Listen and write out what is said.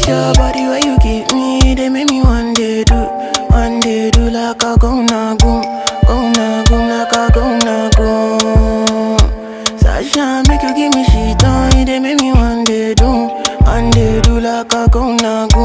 your body where you give me, they make me one day do, one day do like a go na goom, go na goom, like a go na goom. Sasha make you give me shit on, they make me one day do, one day do like a go na goom.